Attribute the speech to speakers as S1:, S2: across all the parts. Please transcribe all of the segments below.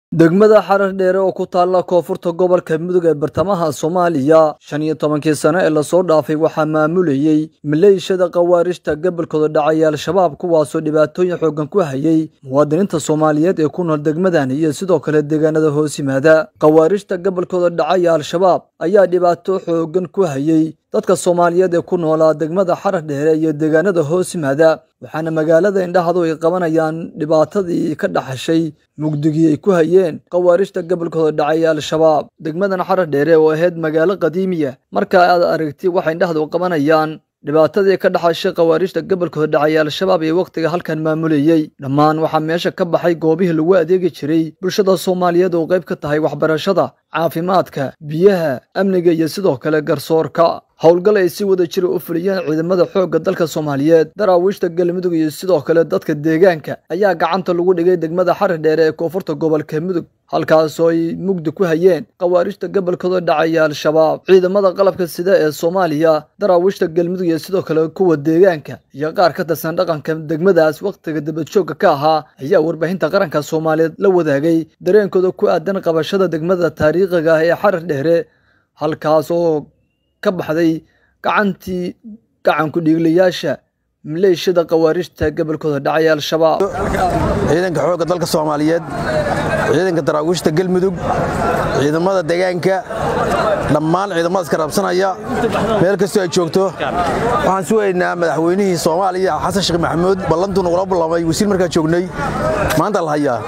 S1: degmada xarar dheere oo ku taalla koonfurta gobolka mudug ee bartamaha soomaaliya shan iyo tobankii sano ee lasoo dhaafay waxaa maamulayey maleeshiyada khawaarijta gobolkooda dhacay al-shabaab kuwaasoo dhibaatooyin xooggan ku hayay muwaadiniinta soomaaliyeed ee ku nool degmadan iyo sidoo kale deegaanada hoos yimaada khawaarijta gobolkooda dhacay al-shabaab ayaa dhibaato xooggan ku hayay dadka soomaaliyeed ee ku noolaa degmada xarar dheere iyo deegaanada hoos yimaada waxaana magaalada indhahadu ay qabanayaan dhibaatadii ka dhaxashay mugdigii ay ku hayeen khawaarijta gobolkooda dhacay al-shabaab degmadan xarar dheere oo ahayd magaalo qadiimiya marka aad aragti waxay indhahdu qabanayaan dhibaatadii ka dhaxashay khawaarijta gobolkooda dhacay al-shabaab ee wakhtiga halkan maamulayey dhammaan waxaa meesha ka baxay goobihii lagu adeegi jiray bulshada soomaaliyeed oo qayb ka tahay waxbarashada caafimaadka biyaha amniga iyo sidoo kale garsoorka howlgal ay si wada jira u fuliyeen ciidamada xoogga dalka soomaaliyeed daraawiishta galmudug iyo sidoo kale dadka deegaanka ayaa gacanta lagu dhigay degmada xarar dheere ee koonfurta gobolka mudug halkaasoo ay mugdi ku hayeen khawaarijta gobolkooda dhacaya al-shabaab ciidamada qalabka sida ee soomaaliya daraawiishta galmudug iyo sidoo kale kuwa deegaanka iyo qaar ka tirsan dhaqanka degmadaas wakhtiga dabadjoogga ka ahaa ayaa warbaahinta qaranka soomaaliyeed la wadaagay dareenkooda ku aadan qabashada degmada taariikhiga ah ee xarar dheere halkaas oo ka baxday gacantii gacanku dhiiglayaasha maleeshiyada khawaarijta gobolkooda dhacay al-shabaab
S2: ciidanka xoogga dalka soomaaliyeed ciidanka daraawiishta galmudug ciidamada deegaanka dhammaan ciidamadaas ka rabsanaya meel kastoo ay joogto waxaan sugaynaa madaxweynihii soomaaliya xasan sheekh maxamuud ballantuu nagula ballamay wasiir markaa joognay maanta la hayaa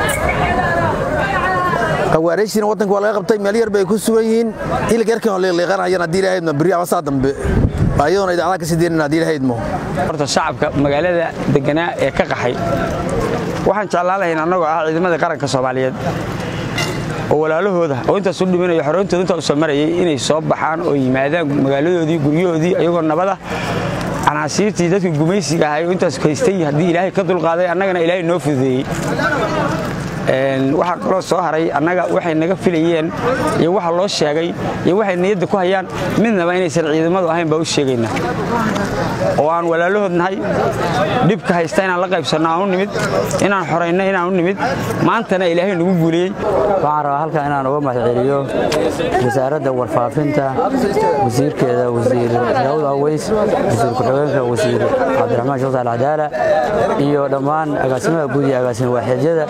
S2: khawaarijtiina waddanka waa laga qabtay meel yar bay ku sugan yihiin ilig yarkan oo liiqliiqanayaan haddii ilahaydmo berri ama saa dambe ayadoona idaacadaha ka sii deynan haddii ilahaydmo
S3: horta shacabka magaalada deganaa ee ka qaxay waxaan jeclaan lahayn annagoo ah ciidamada qaranka soomaaliyeed oo walaalahooda oo intaas u dhimanaya xoroontooda intaa u soo marayay inay soo baxaan oo yimaadaan magaaladoodii guryahoodii ayagoo nabada canaasiirtii dadka gumaysiga ahay oo intaas haystay haddii ilaahay ka dulqaaday annagana ilaahay noo fududeeyey waxaa kaloo soo haray annaga waxay naga filayeen iyo waxa loo sheegay iyo waxay niyadda ku hayaan midnaba inaysan ciidamadu ahayn baa u sheegaynaa oo aan walaalahood nahay dhibka haysta inaan la qaybsanno aan u nimid inaan xorayno inaan u nimid maantana ilaahay nagu guuliyey
S4: waxaan rabaa halkan inaan uga mahadceliyo wasaaradda warfaafinta wasiirkeeda wasiir daawud aweys wasiir ku-xigeenka wasiir cabdiraxmaan sheekh saal cadaala iyo dhammaan agaasimaha guud iyo agaasima waaxidyada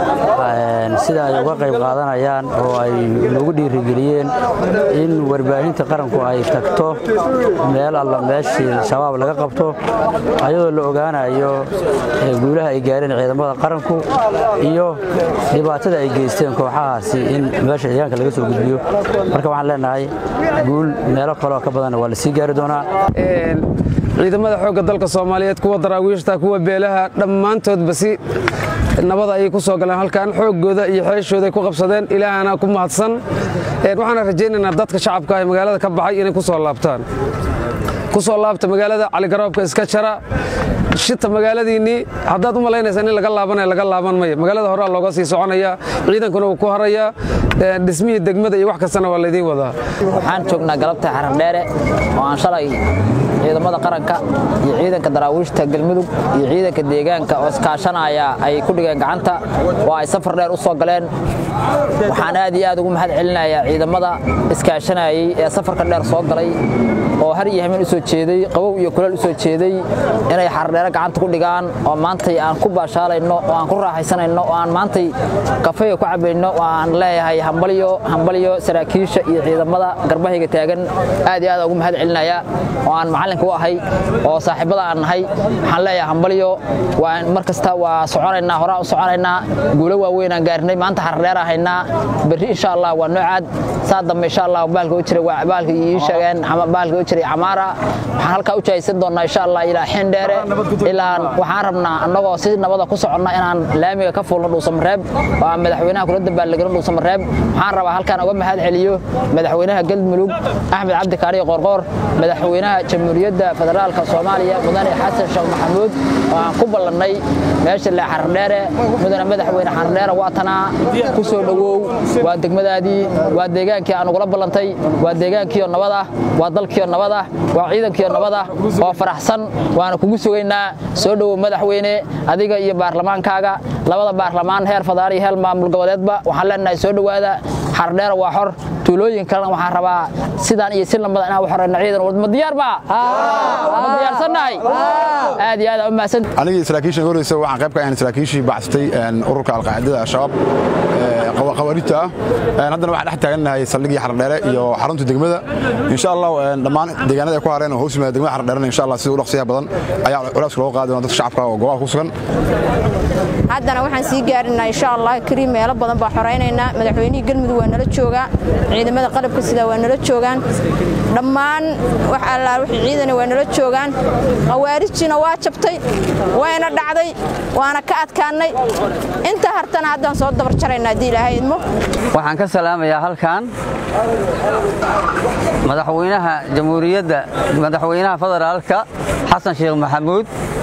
S4: sida ay uga qayb qaadanayaan oo ay nagu dhiirigeliyeen in warbaahinta qaranku ay tagto meel alla meeshii shabaab laga qabto ayadoo la ogaanayo guulaha ay gaareen ciidamada qaranku iyo dhibaatada ay geysteen kooxahaasi in meesha deegaanka laga soo gudbiyo marka waxaan leenahay guul meelo kaleo ka badanna waa la sii gaari doonaa
S5: ciidamada xoogga dalka soomaaliyeed kuwa daraawiishta kuwa beelaha dhammaantoodba si nabada ayay ku soo galeen halkan xooggooda iyo xeeshooday ku qabsadeen ilaahana ku mahadsan waxaana rajaynaynaa dadka shacabka ee magaalada ka baxay inay ku soo laabtaan ku soo laabta magaalada caligaroobka iska jara shita magaaladiinnii haddaad u malaynaysaa in laga laabanaya laga laaban maya magaalada horaa looga sii soconaya ciidankuna wuu ku harayaa dhismihii degmada iyo wax kastana waa laydiin wadaa
S6: waxaan joognaa galabta xarar dheere oo aan shalay ciidamada qaranka iyo ciidanka daraawiishta galmudug iyo ciidanka deegaanka oo iskaashanaya ay ku dhigeen gacanta oo ay safar dheer u soo galeen waxaan aad iyo aad ugu mahad celinayaa ciidamada iskaashanayay ee safarka dheer soo galay oo har iyo hameen u soo jeeday qabow iyo kuleel u soo jeeday inay xardheere gacanta ku dhigaan oo maantay aan ku baashaalayno oo aan ku raaxaysanayno oo aan maantay kafeega ku cabayno oo aan leeyahay hambalyo hambalyo saraakiisha iyo ciidamada garbahayga taagan aad iyo aad ugu mahad celinaya oo aan macallinka u ahay oo saaxiibada aan nahay waxaan leeyahay hambalyo waa mar kasta waa soconaynaa horaa u soconaynaa guulo waaweyn aan gaarnay maanta xardheer ahaynaa berri insha allah waa noocaad saa dambe insha allah baalka u jiray waa baalka ii sheegeen baalka u jiray camaara waxaan halkaa u jahaysan doonnaa insha allah ilaa xindheere ilaa waxaan rabnaa annagoo si nabada ku soconna inaan laamiga ka fuulno dhuusamareeb oo aan madaxweynaha kula dabaaldegno dhuusamareeb waxaan rabaa halkaan uga mahad celiyo madaxweynaha galmudug axmed cabdi kaariyo qoorqoor madaxweynaha jamhuuriyadda jamhuuriyadda federaalka soomaaliya mudane xasan sheekh maxamuud oo aan ku ballannay meesha le xardheere mudane madaxweyne xardheere waa tanaa ku soo dhowow waa degmadaadii waa deegaankii aan ugula ballantay waa deegaankiioo nabad ah waa dalkiioo nabad ah waa ciidankiioo nabad ah oo faraxsan waana kugu sugaynaa soo dhowow madaxweyne adiga iyo baarlamaankaaga labada baarlamaan heer fadaar iyo heer maamul goboleedba waxaan leenahay soo dhowaada xardheere waa xor tuulooyin kalena waxaan rabaa sidaan iyo si lamada inaan waxoreyno ciidan ma diyaar ba ma diyaarsannahay aad iyo aad u mahadsan
S7: anigii saraakiisha horeysa waxaan qayb ka ahayn saraakiishii baxsatay ururka alqaacidada al-shabaab qawaariijta ah haddana waxaan dhex taagannahay saldhigii xardheere iyo xarunta degmada insha allah dhammaan deegaanada ay ku hareen oo hoos yimaada degmada xardheerena insha allah sida u dhaqsiyaha badan ayaa culeyska looga qaadi doona dadka shacabka oo goobaha ku sugan
S8: haddana waxaan sii gaarinaa insha allah kariim meelo badan baa xoraynaynaa madaxweynihii galmudug waa nala joogaa ciidamada qalabka sida waa nala joogaan dhammaan wax allaal wixii ciidana waa nala joogaan khawaarijina waa jabtay wayna dhacday waana ka adkaannay inta hartana haddaan soo dabar jaraynaa haddii ilaahay idmo
S4: waxaan ka salaamayaa halkan madaxweynaha jamhuuriyadda madaxweynaha federaalka xasan sheekh maxamuud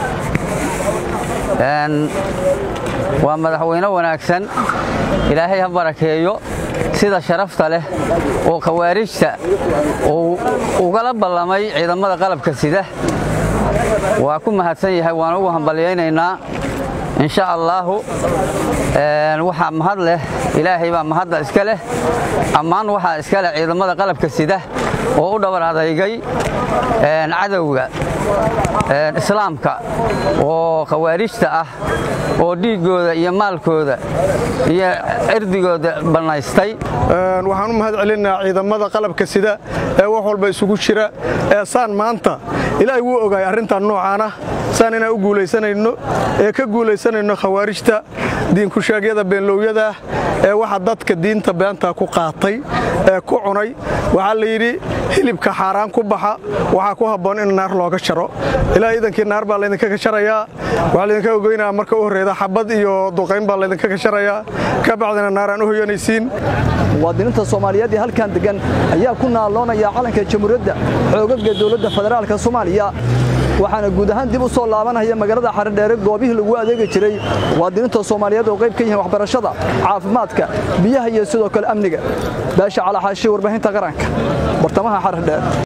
S4: waa madaxweyne wanaagsan ilaahay ha barakeeyo sida sharafta leh oo khawaarijta uu ugala ballamay ciidamada qalabka sida waa ku mahadsan yahay waan ugu hambalyaynaynaa insha allaahu waxaa mahad leh ilaahay baa mahadda iska leh ammaan waxaa iska leh ciidamada qalabka sida oo u dhabar adaygay cadowga islaamka oo khawaarijta ah oo dhiiggooda iyo maalkooda iyo cirdigooda bannaystay
S9: waxaan u mahad celinaa ciidamada qalabka sida ee wax walba isugu jira ee saan maanta ilaahay wuu ogaay arrintan noocaana saan inaan u guulaysanayno ee ka guulaysanayno khawaarijta diinkusheegyada beenlowyada ee waxa dadka diinta beenta ku qaatay ee ku cunay waxaa la yidhi hilibka xaaraan ku baxa waxaa ku habboon in naar looga jaro ilaa iidankii naar baa laydinka gasharayaa waxaa laydinka ogeynaa marka u horreeda xabad iyo duqayn baa laydinka gasharayaa ka bacdina naar aan u hoyanaysiin
S1: muwaadiniinta soomaaliyeed ee halkan degan ayaa ku naaloonaya calanka jamhuuriyadda xoogaga dowladda federaalka soomaaliya waxaana guud ahaan dib u soo laabanaya magaalada xaridheere goobihii lagu adeegi jiray muwaadiniinta soomaaliyeed oo qayb ka yihiin waxbarashada caafimaadka biyaha iyo sidoo kale amniga baasha calaxaashi warbaahinta qaranka bartamaha xaridheer